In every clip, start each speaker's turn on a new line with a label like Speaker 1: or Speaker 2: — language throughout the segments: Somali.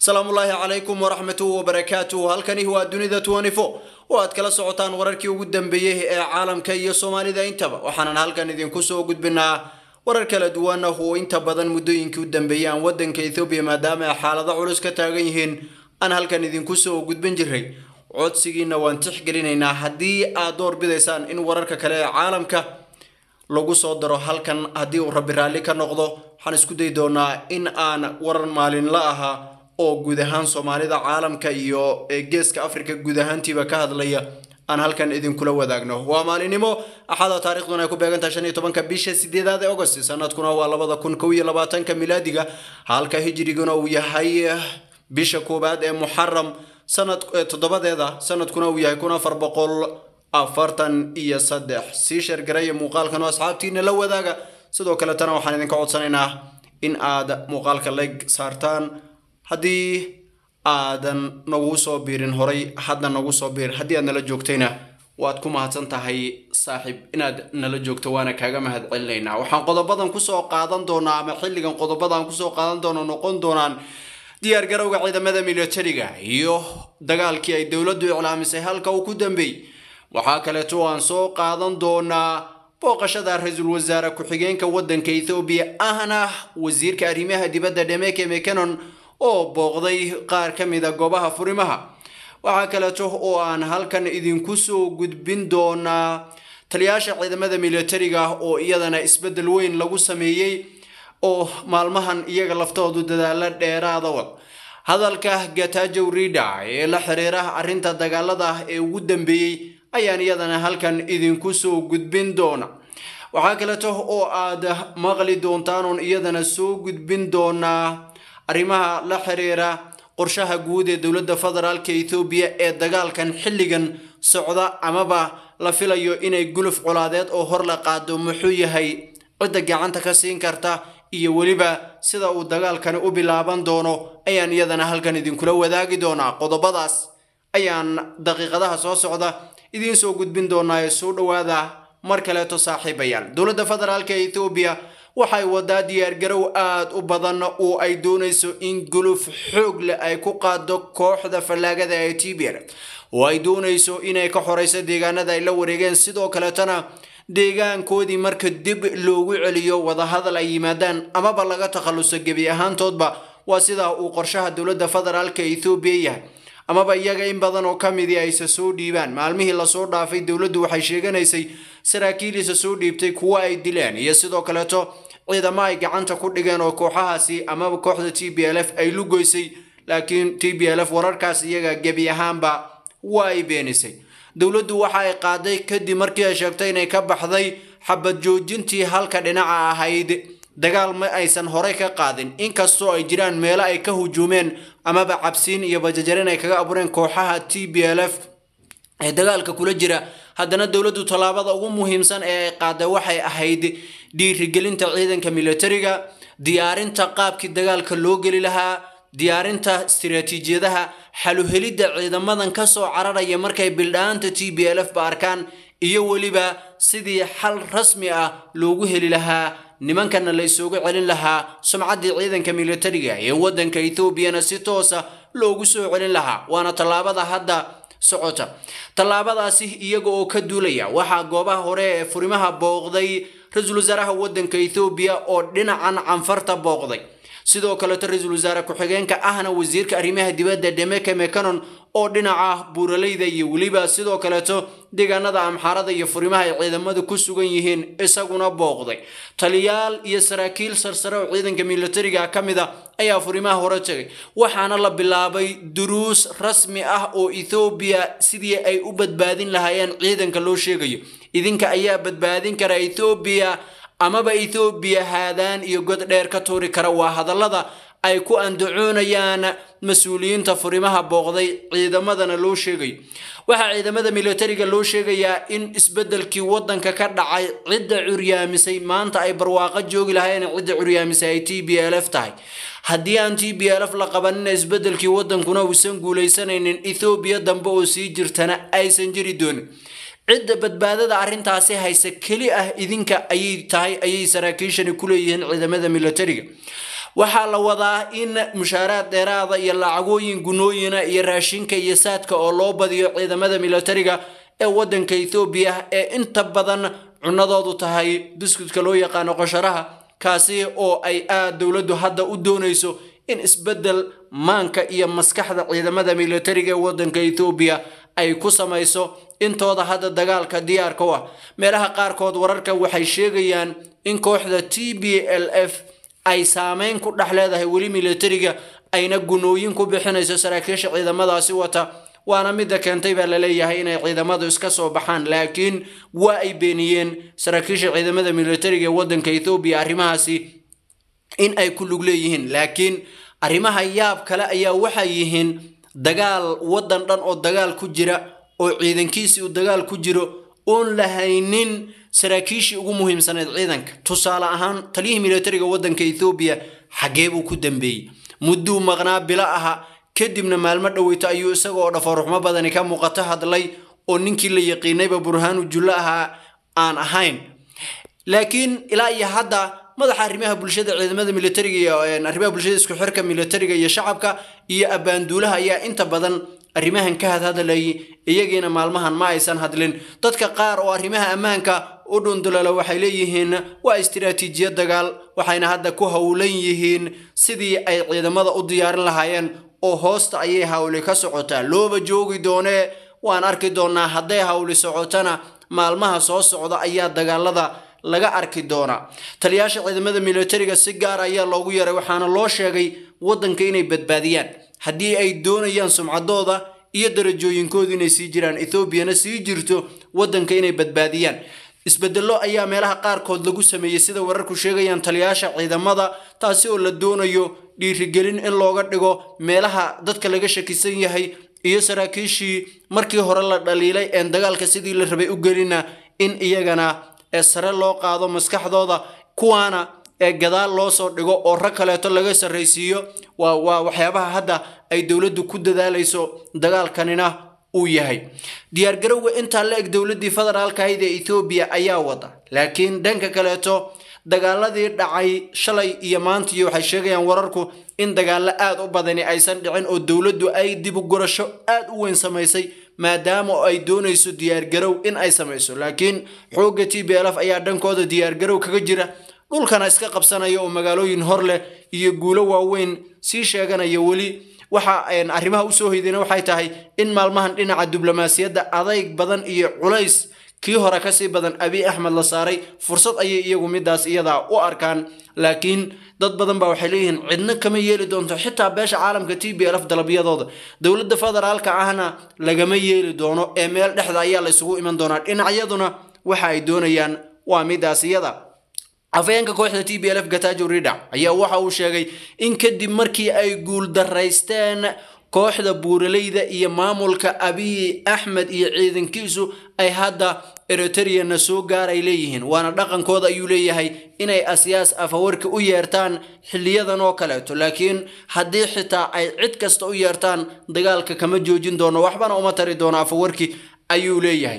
Speaker 1: salaamullaahi calaykum waraxmatuhu wabarakaatuhu halkani waa dunida oo aad kala socotaan wararkii ugu dambeeyey ee caalamka iyo soomaalida intaba waxaanan halkan idinku soo gudbinaa warar kala duwan oo inta badan muddooyinkii u dambeeyey aan wadanka ethoobiya maadaama ay xaalado culus ka taagan yihiin aan halkan idinku soo gudbin jiray codsigiina waan tixgelinaynaa haddii aad door bidaysaan in wararka kale ee caalamka lagu soo daro halkan haddii uu rabbi raalli ka noqdo waxaan isku dayi doonaa in aan warar maalinla ahaa oo guud ahaan soomaalida caalamka iyo geeska africa guud ahaantiiba ka hadlaya aan halkan idinkula wadaagno waa maalinimo axada taarikhduna ay ku beegantahay shan iyo tobanka bisha sideedaad ee agost sanadkuna waa labada kun kow iyo labaatanka milaadiga halka hijriguna uu yahay bisha koowaad ee muxaram sanad toddobadeeda sanadkuna uu yahay kun afar boqol afartan iyo saddex sii sheergaraya muuqaalkan oo asxaabtiina la wadaaga sidoo kaletana waxaan idinka codsanaynaa in aad muuqaalka leg saartaan haddii aadan nagu soo biirin horay hadda nagu soo biir haddii aad nala joogtayna waad ku mahadsan tahay saaxiib inaad nala joogto waana kaaga mahad celinaynaa waxaan qodobadan kusoo qaadan doonaa ama xilligan qodobadan kusoo qaadan doono noqon doonaan diyaar garowga ciidamada militariga iyo dagaalkii ay dowladdu iclaamisay halka uu ku dambeeyey waxaa kaleeto aan soo qaadan doonaa booqashada ra-iisul wasaare ku-xigeenka wadanka ethoobiya ahna wasiirka arrimaha dibadda dhemeke mecanon oo booqday qaar ka mida goobaha furimaha waxaa kaleeto oo aan halkan idinku soo gudbin doonaa taliyaasha ciidamada militariga oo iyadana isbeddel weyn lagu sameeyey oo maalmahan iyaga laftoodu dadaalo dheeraada wad hadalka gatajow rida ee la xiriira arrinta dagaalada ee ugu dambeeyey ayaan iyadana halkan idinku soo gudbin doona waxaa kaleeto oo aad maqli doontaan oon iyadana soo gudbin doonaa arrimaha la xiriira qorshaha guud ee dowladda federaalka ethoobiya ee dagaalkan xilligan socda amaba la filayo inay guluf colaadeed oo hor la qaado muxuu yahay cidda gacanta ka siin karta iyo weliba sida uu dagaalkani u bilaaban doono ayaan iyadana halkan idinkula wadaagi doonaa qodobadaas ayaan daqiiqadaha soo socda idiin soo gudbin doonaa ee soo dhowaada mar kaleeto saaxiibayaal dowladda federaalka ethoobiya waxay wadaa diyaargarow aad u badan oo ay doonayso in guluf xoog leh ay ku qaado kooxda fallaagada ee tbr oo ay doonayso inay ka xoreyso deegaanada ay la wareegeen sidoo kaleetana deegaankoodii marka dib loogu celiyo wadahadal ay yimaadaan amaba laga takhaluso gebi ahaantoodba waa sidaa uu qorshaha dowladda federaalka ethoobiya yahay amaba iyaga in badan oo ka midii ayse soo dhiibaan maalmihii lasoo dhaafay dowladdu waxay sheeganaysay saraakiiliisa soo dhiibtay kuwo ay dileen iyo sidoo kaleeto ciidamo ay gacanta ku dhigeen oo kooxahaasi amaba kooxda t b l f ay lugoysay laakiin t b l f wararkaas iyaga gebi ahaanba waa ay beenisay dowladdu waxa ay qaaday kadib markii ay sheegtay inay ka baxday xabad joojintii halka dhinaca ahayd dagaal ma aysan horey ka qaadin inkastoo ay jiraan meelo ay ka hujuumeen amaba cabsiin iyo bajajarin ay kaga abuureen kooxaha t b l f ee dagaalka kula jira haddana dowladdu tallaabada ugu muhiimsan ee ay qaaday waxay ahayd dhiirigelinta ciidanka militariga diyaarinta qaabkii dagaalka loo geli lahaa diyaarinta istiraatiijiyadaha xaluhelidda ciidamadan kasoo cararaya markay bildhaanta t b l f ba arkaan iyo weliba sidii xal rasmi ah loogu heli lahaa nimankana la isugu celin lahaa sumcaddii ciidanka militariga ee wadanka ethoobiana si toosa loogu soo celin lahaa waana tallaabada hadda socota tallaabadaasi iyaga oo ka duulaya waxaa goobaha hore ee furimaha booqday ra-iisul wasaaraha wadanka ethoobiya oo dhinacan canfarta booqday sidoo kaleeto ra-iisul wasaare ku-xigeenka ahna wasiirka arrimaha dibadda dhemeke mecanon oo dhinaca buuraleyda iyo weliba sidoo kaleeto deegaanada amxaarada iyo furimaha ay ciidamadu ku sugan yihiin isaguna booqday taliyaal iyo saraakiil sarsare oo ciidanka militariga ka mid a ayaa furimaha hore tegay waxaana la bilaabay duruus rasmi ah oo ethoobiya sidii ay u badbaadin lahaayeen ciidanka loo sheegayo idinka ayaa badbaadin kara ethoobiya amaba ethoobiya haadaan iyo god dheer ka tuuri kara waa hadallada ay ku andacoonayaan mas-uuliyiinta furimaha booqday ciidamadana loo sheegayo waxaa ciidamada militariga loo sheegayaa in isbeddelkii wadanka ka dhacay cidda curyaamisay maanta ay barwaaqo joogi lahaayeen cidda curyaamisay ay t b l f tahay haddii aan t b l f la qabanina isbeddelkii wadankuna uusan guulaysanaynin ethoobiya dambe oo sii jirtana aysan jiri doonin cidda badbaadada arrintaasi hayse keli ah idinka ayay tahay ayay saraakiishani ku leeyihiin ciidamada militariga waxaa la wadaa in mushaaraad dheeraada iyo lacagooyin gunooyina iyo raashinka iyo saadka oo loo badiyo ciidamada militariga ee wadanka ethoobiya ee inta badan cunadoodu tahay buskudka loo yaqaano qosharaha kaasi oo ay aad dowladdu hadda u doonayso in isbeddel maanka iyo maskaxda ciidamada militariga ee wadanka ethoobiya ay ku samayso intooda hadda dagaalka diyaarka u ah meelaha qaarkood wararka waxay sheegayaan in kooxda t b l f ay saameyn ku dhex leedahay weli militariga ayna gunooyin ku bixinayso saraakiisha ciidamadaasi wata waana midda keentay baa laleeyahay inay ciidamadu iska soo baxaan laakiin waa ay beeniyeen saraakiisha ciidamada militariga ee wadanka ethoobiya arrimahaasi in ay ku lug leeyihiin laakiin arrimaha yaab kale ayaa waxay yihiin dagaal wadan dhan oo dagaal ku jira oo ciidankiisii uu dagaal ku jiro oon lahaynin saraakiishii ugu muhiimsaneed ciidanka tusaale ahaan taliyihii militariga wadanka ethoobiya xaggee buu ku dambeeyey mudduu maqnaa bilo aha kadibna maalmo dhoweyto ayuu isagoo dhafaruxmo badani ka muuqato hadlay oo ninkii la yaqiinayba burhaanu jullo ahaa aan ahayn laakiin ilaa iyo hadda madaxa arrimaha bulshada ciidamada militariga iyo arrimaha bulshada isku xirka militariga iyo shacabka iyo abbaanduulaha ayaa inta badan arrimahan ka hadhadlayay iyagiina maalmahan ma aysan hadlin dadka qaar oo arrimaha ammaanka u dhundulala waxay leeyihiin waa istiraatiijiyad dagaal waxayna hadda ku howlan yihiin sidii ay ciidamada u diyaarin lahaayeen oo hoosta ayay hawli ka socotaa looba joogi doonee waan arki doonaa hadday hawli socotana maalmaha soo socda ayaa dagaalada laga arki doonaa taliyaasha ciidamada militariga si gaar ayaa loogu yaray waxaana loo sheegay wadanka inay badbaadiyaan haddii ay doonayaan sumcadooda iyo darajooyinkoodu inay sii jiraan ethoobiana sii jirto wadanka inay badbaadiyaan isbedello ayaa meelaha qaarkood lagu sameeyey sida wararku sheegayaan taliyaasha ciidamada taasi oo la doonayo dhiirigelin in looga dhigo meelaha dadka laga shakisan yahay iyo saraakiishii markii hore la dhaliilay een dagaalka sidii la rabay u gelina in iyagana ee sare loo qaado maskaxdooda kuwaana ee gadaal loo soo dhigo oo rag kaleeto laga sarraysiiyo waa waa waxyaabaha hadda ay dowladdu ku dadaalayso dagaalkanina uu yahay diyaargarowga intaa la eg dowladdii federaalka ahayd ee ethoobiya ayaa wada laakiin dhanka kaleeto dagaaladii dhacay shalay iyo maantii waxay sheegayaan wararku in dagaallo aad u badani aysan dhicin oo dowladdu ay dib u gurasho aad u weyn samaysay maadaama ay doonayso diyaargarow in ay samayso laakiin xoogga t b lf ayaa dhankooda diyaargarow kaga jira dhulkana iska qabsanaya oo magaalooyin hor leh iyo guulo waaweyn sii sheeganaya weli waxa arrimaha usoo hoydayna waxay tahay in maalmahan dhinaca diblomaasiyadda adayg badan iyo culays kii hore kasii badan abiy axmed la saaray fursad ayay iyagu midaas iyadaa u arkaan laakiin dad badan baa waxay leeyihiin cidna kama yeeli doonto xitaa beesha caalamka t b lf dalabyadooda dowladda federaalka ahna lagama yeeli doono ee meel dhexda ayaa la isugu iman doonaa dhinacyaduna waxa ay doonayaan waa midaas iyada afayeenka kooxda t b lf gatajo ridac ayaa waxa uu sheegay in kadib markii ay guuldaraysteen kooxda buuraleyda iyo maamulka abiy axmed iyo ciidankiisu ay hadda eritreyana soo gaaray leeyihiin waana dhaqankooda ayuu leeyahay inay asyaas afawarka u yeertaan xiliyadan oo kaleeto laakiin haddii xitaa ay cid kasta u yeertaan dagaalka kama joojin doono waxbana uma tari doono afawarki ayuu leeyahay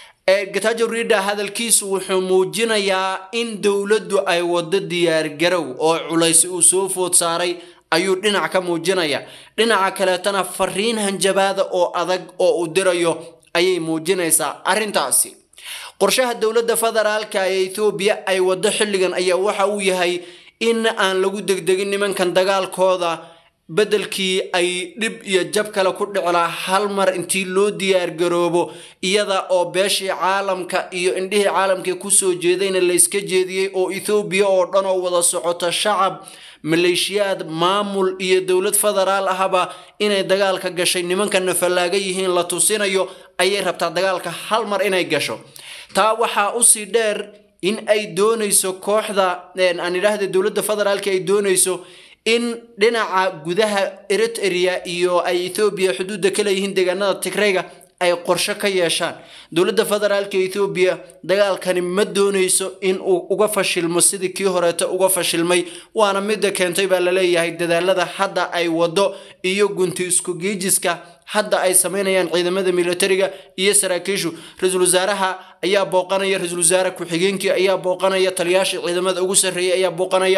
Speaker 1: gatajo rida hadalkiisu wuxuu muujinayaa in dowladdu ay wado diyaargarow oo culays uu soo food saaray ayuu dhinac ka muujinaya dhinaca kaleetana fariin hanjabaada oo adag oo uu dirayo ayay muujinaysaa arrintaasi qorshaha dowladda federaalka ee ethoobiya ay wado xilligan ayaa waxa uu yahay in aan lagu degdegin nimankan dagaalkooda beddelkii ay dhib iyo jab kale ku dhiclaa hal mar intii loo diyaargaroobo iyada oo beeshii caalamka iyo indhihii caalamkii kusoo jeedayna layska jeediyey oo ethoobiya oo dhan oo wada socota shacab maleeshiyaad maamul iyo dowlad federaal ahaba inay dagaalka gashay nimankana fallaaga yihiin la tusinayo ayay rabtaa dagaalka hal mar inay gasho taa waxaa usii dheer in ay doonayso kooxda aan idhaahda dowladda federaalka ay doonayso in dhinaca gudaha eritrea iyo ay ethoobiya xuduudda ka leeyihiin deegaanada tigrayga ay qorsho ka yeeshaan dowladda federaalka ethoobiya dagaalkani ma doonayso in uu uga fashilmo sidii kii horeeta uga fashilmay waana midda keentay baa laleeyahay dadaalada hadda ay wado iyo gunti isku giijiska hadda ay samaynayaan ciidamada militariga iyo saraakiishu ra-iisul wasaaraha ayaa booqanaya ra-iisul wasaare ku-xigeenkii ayaa booqanaya taliyaashii ciidamada ugu sarreeyay ayaa booqanaya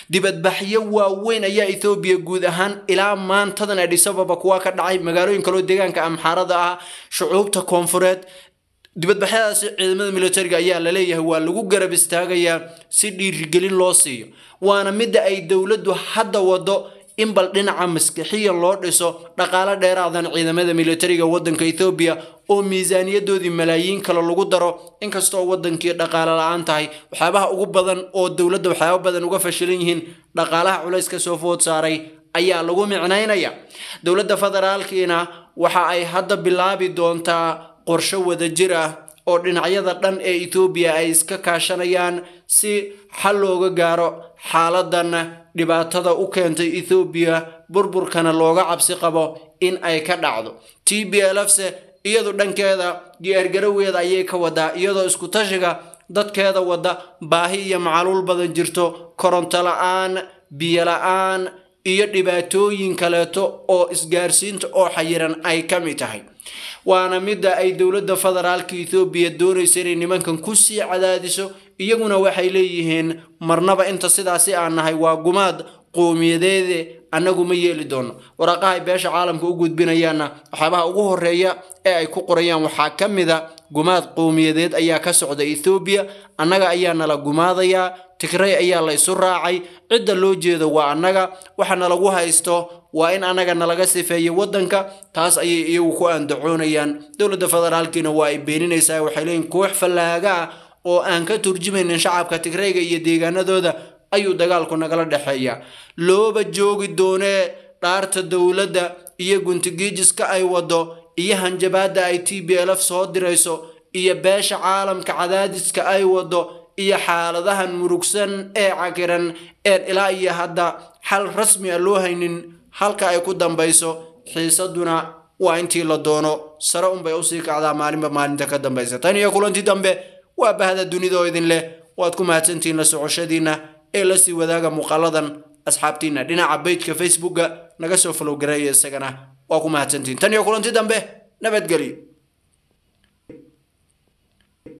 Speaker 1: dibadbaxyo waaweyn ayaa ethoobiya guud ahaan ilaa maantadan adhis ababa kuwa ka dhacay magaalooyin kaloo deegaanka amxaarada ah shucuubta koonfureed dibadbaxyadaasi ciidamada militariga ayaa laleeyahay waa lagu garab istaagayaa si dhiirigelin loo siiyo waana midda ay dowladdu hadda wado in bal dhinaca maskixiya loo dhiso dhaqaalo dheeraadan ciidamada militariga waddanka ethoobiya oo miisaaniyadoodii malaayiin kale lagu daro inkastoo waddankii dhaqaalo la-aan tahay waxyaabaha ugu badan oo dowladda waxyaaba badan uga fashilan yihiin dhaqaalaha culays ka soo food saaray ayaa lagu micnaynaya dowladda federaalkiina waxa ay hadda bilaabi doontaa qorshe wadajir ah oo dhinacyada dhan ee ethoobiya ay iska kaashanayaan si xal looga gaaro xaaladan dhibaatada u keentay ethoobiya burburkana looga cabsi qabo in ay ka dhacdo t b lfse iyadu dhankeeda diyaargaroweeda ayay ka wadaa iyadoo isku tashiga dadkeeda wadda baahi iyo macaluul badan jirto koronto la-aan biyo la-aan iyo dhibaatooyin kaleeto oo isgaarsiinta oo xayiran ay ka mid tahay waana midda ay dowladda federaalka ethoobiya doonaysa inay nimankan kusii cadaadiso iyaguna waxay leeyihiin marnaba inta sidaasi aan nahay waa gumaad qowmiyadeede annagu ma yeeli doono waraaqaha ay beesha caalamka u gudbinayaanna waxyaabaha ugu horeeya ee ay ku qorayaan waxaa ka mid a gumaad qowmiyadeed ayaa ka socda ethoobiya annaga ayaa nala gumaadayaa tigray ayaa la isu raacay cidda loo jeedo waa annaga waxana lagu haysto waa in annaga nalaga sifeeyo waddanka taas ayay iyagu ku andacoonayaan dowladda federaalkiina waa ay beeninaysaa waxay leeyihin koox fallaaga ah oo aan ka turjumaynin shacabka tigrayga iyo deegaanadooda ayuu dagaalku nagala dhexeeya looba joogi doonee dhaarta dowladda iyo guntigiijiska ay wado iyo hanjabaadda ay t b lf soo dirayso iyo beesha caalamka cadaadiska ay wado iyo xaaladahan murugsan ee cakiran een ilaa iyo hadda xal rasmi a loo haynin halka ay ku dambayso xiisaduna waa intii la doono sare unbay usii kacdaa maalinba maalinta ka dambaysa tan iyo kulantii dambe waa bahda dunida oo idin leh waad ku mahadsantihiin la socoshadiinna ee lasii wadaaga muuqaaladan asxaabtiina dhinaca bejka facebooka naga soo falowgareeya isagana waa ku mahadsantihiin tan iyo kulantii dambe nabadgelyo